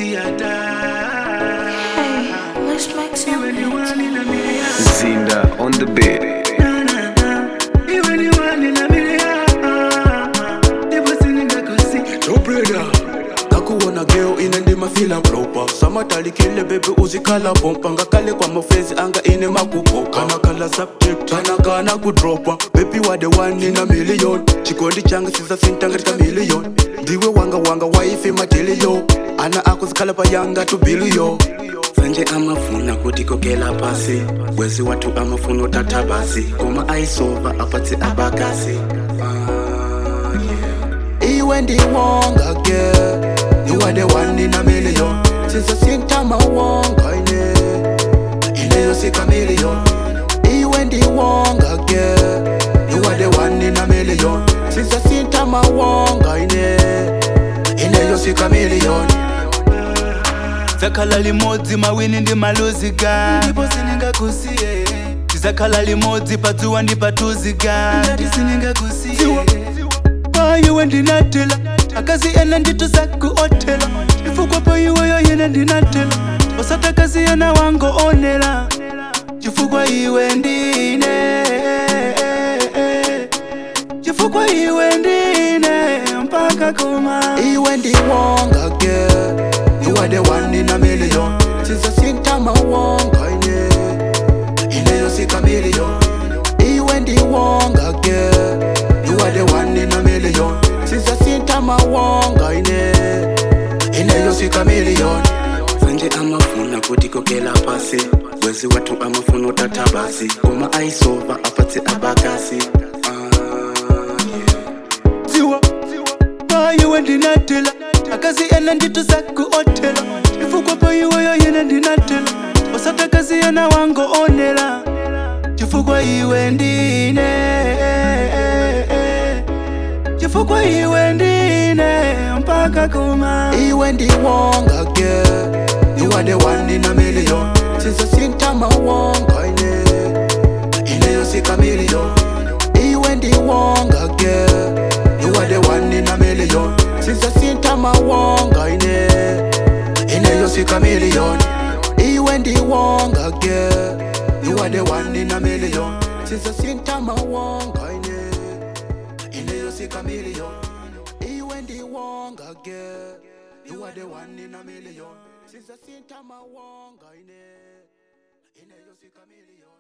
tiata Hey, let's make some iwe ni hits. wani na milia Zinda on the beat. iwe ni wani na milia ndipo siningakosi Tobreda kakuwona geo ine ndimafila propa samatalikile bebe uzikhala pompa ngakale kwa mafezi anga ine makupoka kanakhala subject kanakana kudropa bebi wade one in a million chikondi changa sizasinta ngatika million ndiwe wanga wanga waife matiliyo ana ako zikhala payanga tu biliyo sanje amafuna kuti kokela pasi wezi watu amafuna utata basi koma aisova apatse abakasi ah, yeah. iwe ndiwonga ke you are the one in a million since sintama wonga ine ineyo sika million iwe ndiwonga ke you are the one in a million since sintama wonga ine ineyo sika million zakhala limodzi mawini ndi maluzika ndipo siningakusiye tizakhala limodzi padzuwa ndi patuzika ngati siningakusiye Dziwa. paiwe ndinatela akazi ena nditu zakuotela chifukwa paiweyo yena ndinatela osatakazi ena wangoonela chifukwa iwe ndine chifukwa iwe ndine mpaka kuma iwe ndiwonga ke you are the one in a million since sintama wonga ine ineyo sika million iwe ndiwonga ke you are the one in a million since sintama wonga ine ineyo sika million sanje amafuna kuti kokela pasi wezi watu amafuna utata basi koma aisova apatse abakasi ah, yeah. dziwa paiwe ndinatela akazi ena nditu zakuotela chifukwa paiweyo yena ndinatela osatakazi ena wangoonela chifukwa iwe ndine chifukwa iwe ndine mpaka kuma iwe ndiwonga ke you are the one in a million since sintama wonga ine ineyo sika million iwe ndiwonga ke you are the one in a million since sintama wonga ine ineyo sika million iwe ndiwonga ke you are the one in a million since sintama wonga ine ineyo sika million iwe ndiwonga ke you are the one in a million since sintama wonga ine ineyo sika million